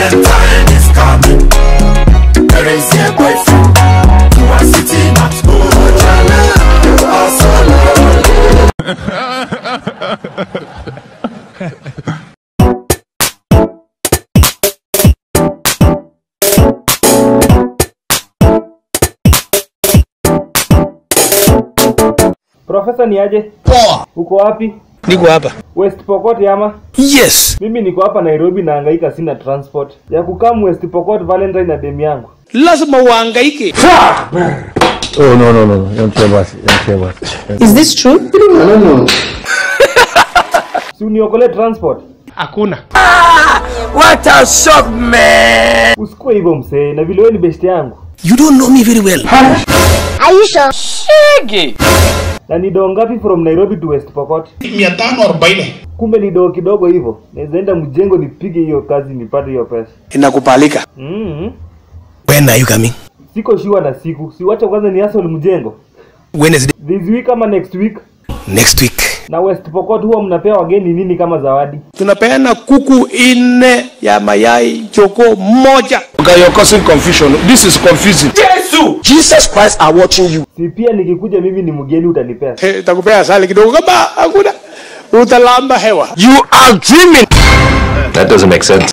Valentine is coming. Where is your boyfriend? You are sitting at home. Jana, you are so lonely. Profesa ni aje? Poa. Uko wapi? Niko hapa. West Pokot ama? Yes. Mimi niko hapa Nairobi nahangaika sina transport. Ya kukam West Pokot Valentine na demu yangu. Lazima uhangaike. Oh no no no no, yamtia basi, yamtia basi. Is this true? Si uniokole transport. Hakuna. What a shock, man! Usikue hivyo msee, na vile wewe ni best yangu. You don't know me very well. Na ni doo ngapi from Nairobi to West Pokot? 540. Kumbe ni doo kidogo hivyo. Naweza enda mjengo nipige hiyo kazi nipate hiyo pesa. Inakubalika. Mm When are you coming? Siko sure na siku. Siwacha kwanza ni hustle mjengo. Wednesday. This week ama next week. Next week. Na West Pokot huwa mnapea wageni nini kama zawadi? Tunapeana kuku ine ya mayai choko moja. Okay, you're causing confusion. This is confusing. Jesus Christ are watching you. Si pia nikikuja mimi ni mgeni utanipea. Hey, takupea asali kidogo kama hakuna utalamba hewa. You are dreaming. That doesn't make sense.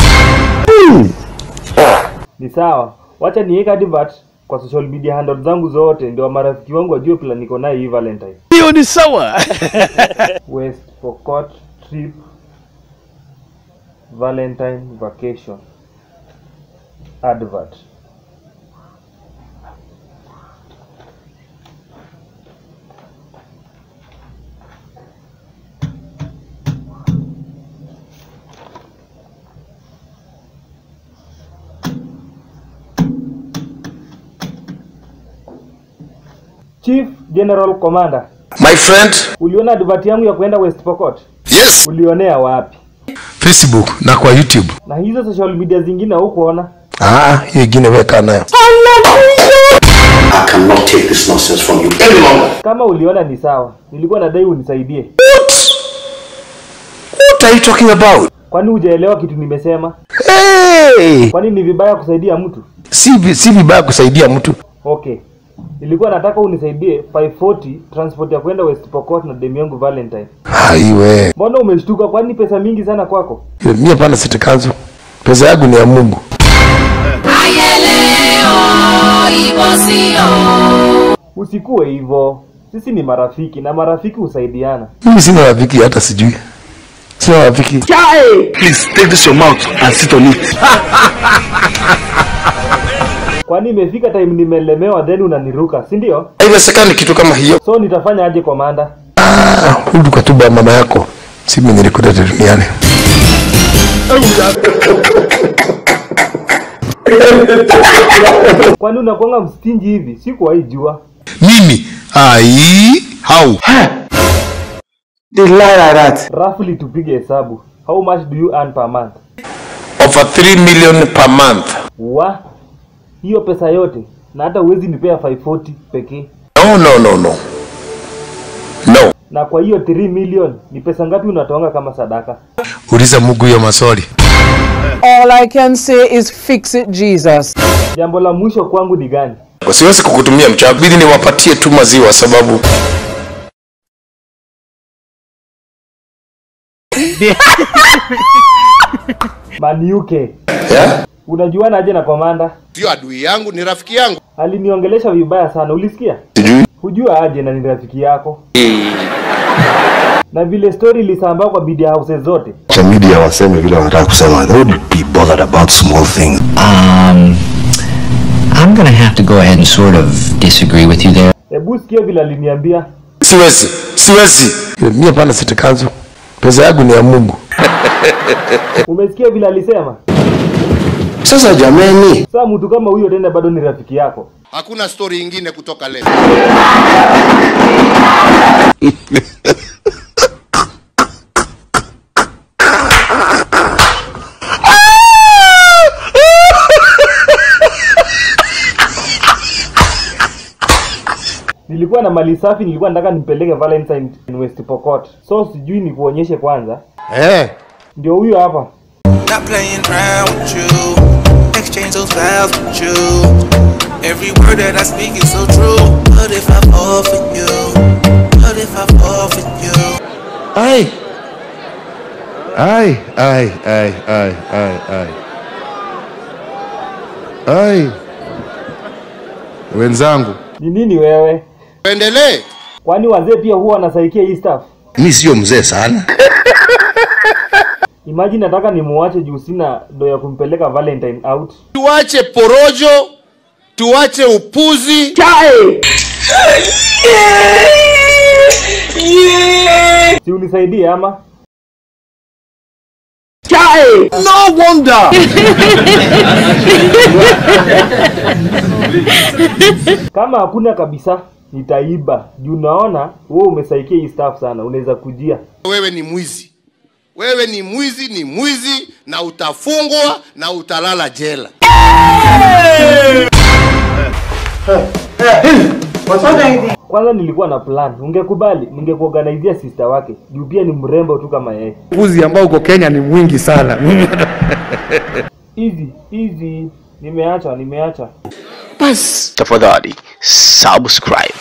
Ni sawa. Wacha niweke advert kwa social media handles zangu zote ndio marafiki wangu wajue plan niko nayo hii Valentine. Hiyo ni sawa. West Pokot trip Valentine vacation advert. Chief General Commander, My friend. uliona advert yangu ya kwenda West Pokot? Yes. Ulionea wapi? Facebook na kwa YouTube. Na hizo social media zingine hukuona? Ah, hiyo ingine weka nayo. I cannot take this nonsense from you any longer. Kama uliona ni sawa, nilikuwa nadai unisaidie. What are you talking about? Kwani hujaelewa kitu nimesema? Hey! Kwani ni vibaya kusaidia mtu? Si vi- si vibaya kusaidia mtu. Okay, nilikuwa nataka unisaidie 540 transport ya kwenda West Pokot na demu yangu Valentine. Haiwe. Mbona umeshtuka? Kwani pesa mingi sana kwako? Mimi hapana sitakanzo. Pesa yangu ni ya Mungu. Usikue hivyo, sisi ni marafiki na marafiki husaidiana. Mimi sina rafiki hata sijui. Sina rafiki. Please take this your mouth and sit on it. Kwani imefika time nimelemewa then unaniruka, si ndio? Haiwezekani kitu kama hiyo. So nitafanya aje komanda? Ah, rudi kwa tuba mama yako. Si mimi nilikuleta duniani. Kwani unakuanga mstinji hivi? Sikuwahi jua. Mimi? Ai, how? They lie like that. Roughly tupige hesabu. How much do you earn per month? Over 3 million per month. Wa hiyo pesa yote na hata uwezi nipea 540 pekee. No, no, no, no. No. Na kwa hiyo 3 million ni pesa ngapi unatoanga kama sadaka? Uliza Mungu hiyo maswali. All I can say is fix it, Jesus. Jambo la mwisho kwangu ni gani? Siwezi kukutumia mchawi, bidi niwapatie tu maziwa sababu Maniuke, yeah? unajuana aje na komanda? sio adui yangu ni rafiki yangu Aliniongelesha vibaya sana, ulisikia? Sijui. Hujua aje na ni rafiki yako. Na vile story ilisambaa kwa media houses zote. cha media waseme vile wanataka kusema they would be bothered about small things Um, I'm gonna have to go ahead and sort of disagree with you there. Hebu sikia vile aliniambia. Siwezi, siwezi. Mimi hapana sitakanzo. Pesa yangu ni ya Mungu. Umesikia vile alisema? sasa jameni Sasa mtu kama huyo tena bado ni rafiki yako. hakuna stori ingine kutoka leo Nilikuwa na mali safi, nilikuwa nataka nimpeleke Valentine in West Pokot. So sijui nikuonyeshe kwanza. Eh. Ndio huyo hapa. not playing around with you. Exchange those vows with you. Every word that I speak is so true. But if I fall for you, but if I fall for you. Ai. Ai, ai, ai, ai, ai, ai. Ai. Wenzangu, Ni nini wewe? Tuendelee. Kwani wazee pia huwa wanasaikia hii stuff? mi sio mzee sana Imagine nataka nimuache juu sina do ya kumpeleka Valentine out. Tuache porojo, tuache upuzi. Si unisaidie ama? No wonder. Kama hakuna kabisa nitaiba. Juu naona wewe umesaikia hii stuff sana, unaweza kujia. Wewe ni mwizi, wewe ni mwizi, ni mwizi na utafungwa na utalala jela. Kwanza nilikuwa na plan, ungekubali ningekuorganizia sister wake juu pia ni mrembo tu kama yeye. Uzi ambao uko Kenya ni mwingi sana. Easy, easy. Nimeacha, nimeacha. Bas, tafadhali subscribe.